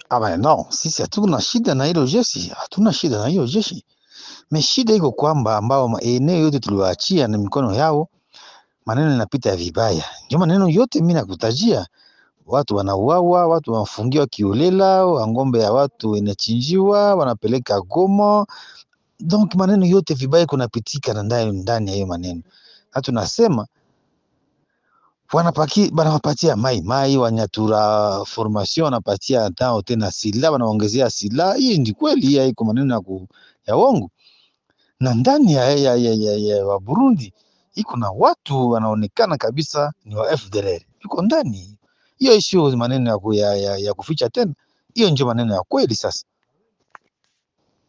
Aba no, sisi hatuna shida na hilo jeshi, hatuna shida na hiyo jeshi. Me shida iko kwamba ambao ma- eneo yote tuliwaachia na mikono yao, maneno yanapita vibaya. Ndio maneno yote mimi nakutajia, watu wanauawa, watu wanafungiwa kiolela, wa ng'ombe ya watu inachinjiwa, wanapeleka Goma. Donc maneno yote vibaya kunapitika na ndani ndani ya hiyo maneno, na tunasema wanapaki wanawapatia mai mai wanyatura formation wanapatia tao tena sila wanaongezea sila. Hii ndi kweli, hii haiko maneno ya, ku, ya uongo. Na ndani ya, ya, ya, ya, ya wa Burundi iko na watu wanaonekana kabisa ni wa FDLR iko ndani hiyo, sio maneno ya, ku, ya, ya, ya kuficha tena, hiyo ndio maneno ya kweli sasa.